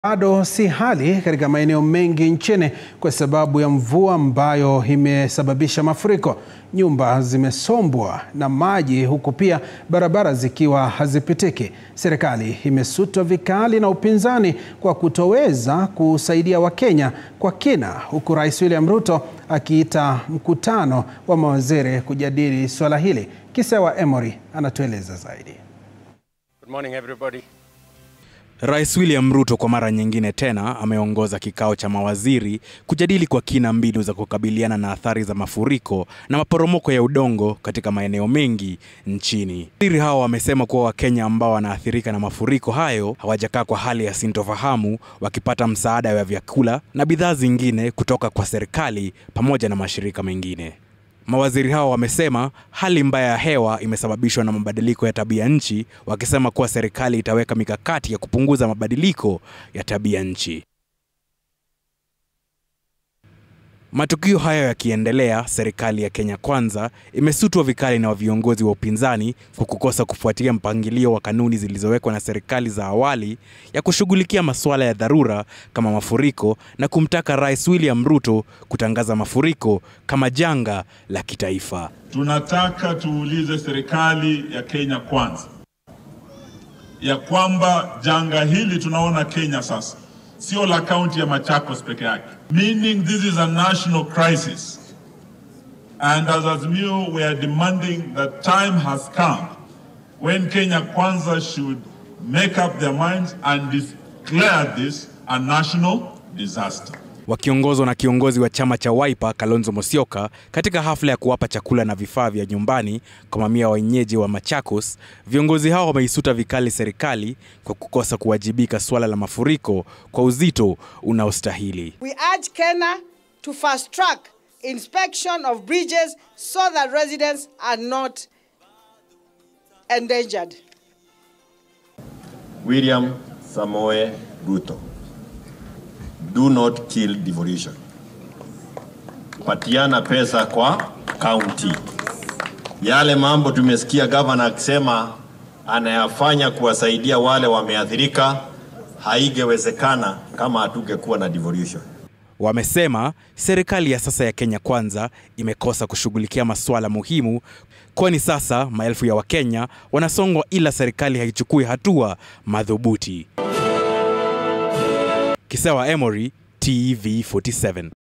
Bado si hali katika maeneo mengi nchini kwa sababu ya mvua ambayo imesababisha mafuriko. Nyumba zimesombwa na maji huku pia barabara zikiwa hazipitiki. Serikali imesutwa vikali na upinzani kwa kutoweza kusaidia Wakenya kwa kina, huku Rais William Ruto akiita mkutano wa mawaziri kujadili swala hili. Kisewa Emory anatueleza zaidi. Good morning everybody. Rais William Ruto kwa mara nyingine tena ameongoza kikao cha mawaziri kujadili kwa kina mbinu za kukabiliana na athari za mafuriko na maporomoko ya udongo katika maeneo mengi nchini. Waziri hao wamesema kuwa Wakenya ambao wanaathirika na mafuriko hayo hawajakaa kwa hali ya sintofahamu, wakipata msaada wa vyakula na bidhaa zingine kutoka kwa serikali pamoja na mashirika mengine. Mawaziri hao wamesema hali mbaya ya hewa imesababishwa na mabadiliko ya tabia nchi, wakisema kuwa serikali itaweka mikakati ya kupunguza mabadiliko ya tabia nchi. Matukio hayo yakiendelea, serikali ya Kenya Kwanza imesutwa vikali na viongozi wa upinzani kwa kukosa kufuatia mpangilio wa kanuni zilizowekwa na serikali za awali ya kushughulikia masuala ya dharura kama mafuriko na kumtaka Rais William Ruto kutangaza mafuriko kama janga la kitaifa. Tunataka tuulize serikali ya Kenya Kwanza ya kwamba janga hili tunaona Kenya sasa sio la kaunti ya Machakos peke yake, meaning this is a national crisis and as Azimio we are demanding that time has come when Kenya Kwanza should make up their minds and declare this a national disaster. Wakiongozwa na kiongozi wa chama cha Wiper Kalonzo Musyoka katika hafla ya kuwapa chakula na vifaa vya nyumbani kwa mamia wa wenyeji wa Machakos, viongozi hao wameisuta vikali serikali kwa kukosa kuwajibika suala la mafuriko kwa uzito unaostahili. We urge Kenya to fast track inspection of bridges so that residents are not endangered. William Samoe Ruto. Do not kill devolution. Patiana pesa kwa county. Yale mambo tumesikia gavana akisema anayafanya kuwasaidia wale wameathirika, haingewezekana kama hatungekuwa na devolution. Wamesema serikali ya sasa ya Kenya Kwanza imekosa kushughulikia masuala muhimu, kwani sasa maelfu ya Wakenya wanasongwa ila serikali haichukui hatua madhubuti. Kisewa Emory, TV47.